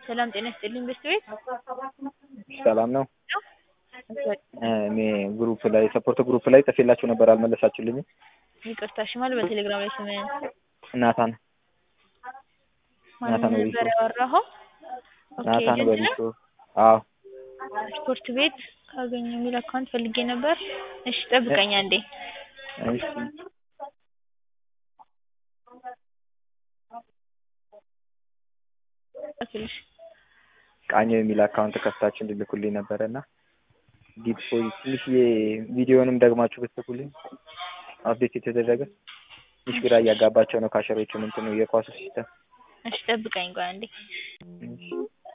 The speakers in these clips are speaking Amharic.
ሰላም ጤና ይስጥልኝ በስት ቤት ሰላም ነው። እኔ ግሩፕ ላይ ሰፖርት ግሩፕ ላይ ጽፌላችሁ ነበር አልመለሳችሁልኝም። ይቅርታ እሺ ማለት በቴሌግራም ላይ ስምህን ናታን ማን ናታን ነበር በቢሾ ያወራኸው? ኦኬ ናታን ኤጀንት በቢሾ ነህ? አዎ ስፖርት ቤት ካገኘ የሚል አካውንት ፈልጌ ነበር። እሺ ጠብቀኝ አንዴ። እሺ እሺ ቃኘው የሚል አካውንት ከፍታችሁ እንድልኩልኝ ነበረ እና ዲፖዚት ትንሽዬ ቪዲዮንም ደግማችሁ ብትልኩልኝ አፕዴት የተደረገ ትንሽ ግራ እያጋባቸው ነው ካሸሮቹ ምንትኑ የኳሱ ሲስተም እሺ ጠብቀኝ ቆይ አንዴ። እሺ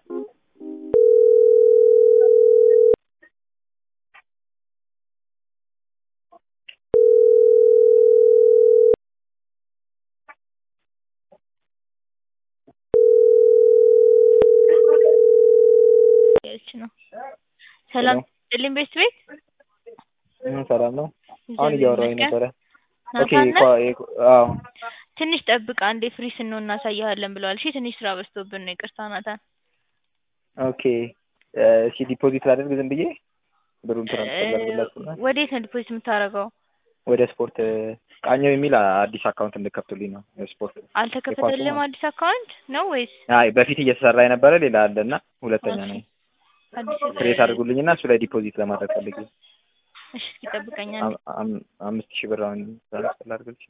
ያለች ነው። ሰላም ይስጥልኝ በስት ቤት እ ሰላም ነው። አሁን እግዚአብሔር እያወራሁኝ ይመስገን። ነበረ። ኦኬ ናታን ነህ? ኳ- የኳ- አዎ ትንሽ ጠብቅ አንዴ ፍሪ ስንሆን እናሳይሃለን ብለዋል። እሺ ትንሽ ስራ በዝቶብን ነው ይቅርታ ናታን። ኦኬ እ፣ እሺ ዲፖዚት ላደርግ ዝም ብዬ ብሩን ትራንስፈር ላድርግላችሁና ወዴት ነው ዲፖዚት የምታደርገው? ወደ ስፖርት እ፣ ቃኘው የሚል አዲስ አካውንት እንድከፍቱልኝ ነው ስፖርት አልተከፈተልም አዲስ አካውንት ነው ወይስ አይ በፊት እየተሰራ የነበረ ሌላ አለ እና ሁለተኛ ነው አዲስ ክሬት አድርጉልኝና እሱ ላይ ዲፖዚት ለማድረግ ፈልጌ እሺ እስኪ ጠብቀኝ አንዴ። አም- አም- አምስት ሺህ ብር አሁን ትራንስፈር ላድርግልሽ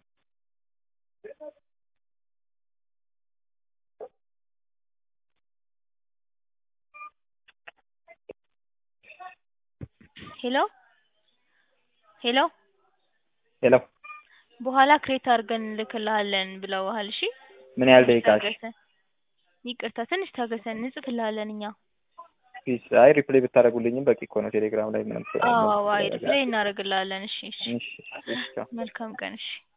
ሄሎ ሄሎ ሄሎ በኋላ ክሬት አድርገን እንልክልሃለን ብለውሃል። እሺ ምን ያህል ትንሽ ደቂቃሽ ታገሰን። ይቅርታ ትንሽ ታገሰን እንጽፍልሃለን እኛ። ፒስ አይ ሪፕሌይ ብታደርጉልኝም በቂ እኮ ነው ቴሌግራም ላይ ምንም አዎ አዎ አይ ሪፕሌይ እናደርግልሃለን። እሺ እሺ እሺ እሺ ቻው። መልካም ቀን እሺ